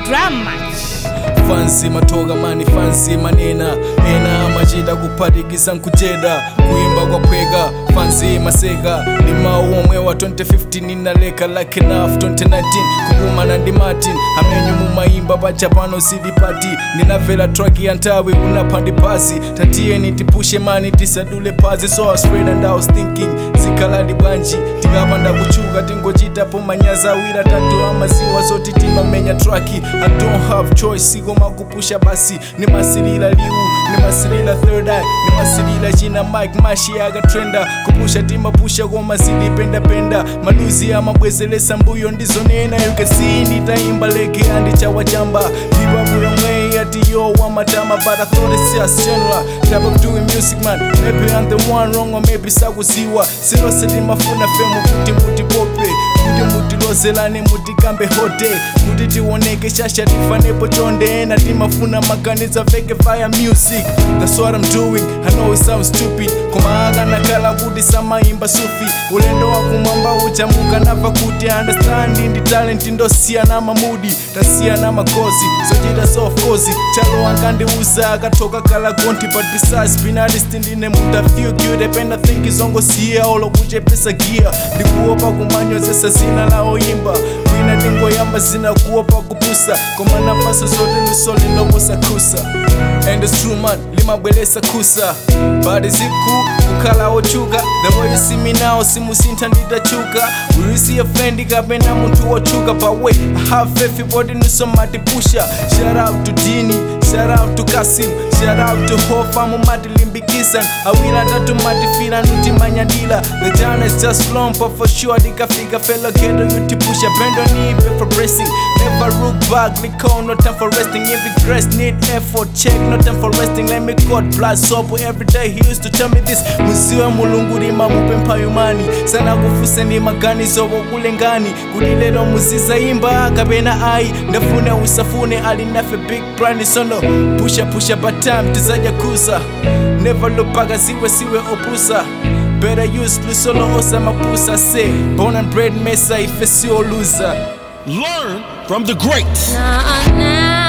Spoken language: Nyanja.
drum match fansi matoka mani fansi manena ena amachita kuphatikiza nkujeda kuimba kwaphweka fansi maseka ndi mawu omwe wa 2015 inaleka like enough 2019 kukumana ndi martin amenyu mumayimba paja pano silipati ndinamvera track ya nthawi kunapha ndi pasi tatiyeni tipushe mani tisadule phazi so I was afraid and I was thinking zikhaladi bwanji tikapanda kuchuka tingochitapo manyazi awiri atatu amaziwa zoti timamenya traki i don't have choice koma kupusha basi nimasilira liwu nimasilira third eye nimasilira china mike mashi akatrenda kupusha timapusha koma zilipendapenda maluzi amabwezelesa mbuyo ndizonena you can see nditayimba leke andichawachamba ipapo yomwe yati yo wamatama but i thought it's just general type of doing music man maybe i'm the one wrong or maybe sakuziwa silose timafuna femu kuti mutipope kuti mutilozelane mutikambe hote kuti tioneke shasha tifanepo chonde ena timafuna maganiza fake fire music that's what i'm doing i know it sounds stupid koma akanakhala kuti samayimba sufi ulendo wakumwamba uchamuka nava kuti understand ndi talent ndosiyana mamudi tasiyana magozi zochita so of course chalo ankandiuza akatoka kala gonti but besides being artist ndine muta feel good ependa think izongosiya olo kuchepesa gear ndikuopa kumanyozesa zina la oyimba wina ndingoyamba zina kuopa kupusa koma napaso zote lusoli loposa kusa and it's true man limabwelesa kusa but ziku kukhala ochuka the way you see me now simusintha nditachuka will you see a friend kapena munthu wochuka but wait i have faith ibodi nisomatipusha shout out to dini shout out to kasim shout out to hofa mumatilimbikisa awira tatu matifira nutimanyadila the journey is just long but for sure ndikafika fellow ghetto yutipusha bend on knee for bracing never look back liko no time for resting every grace need effort check no time for resting let me god blood soap every day he used to tell me this muziwe mulungu lima mupempha yumani sana kufuse ni maganizo wokulengani kuti lero muzizayimba kapena ayi ndafuna usafune alinafe big brand sono pusha pusha but time tizaja kusa never look back asiwe siwe opusa better use lusolo osamapusa say born and bred mesa ife sio loser Learn from the greats. nah, nah.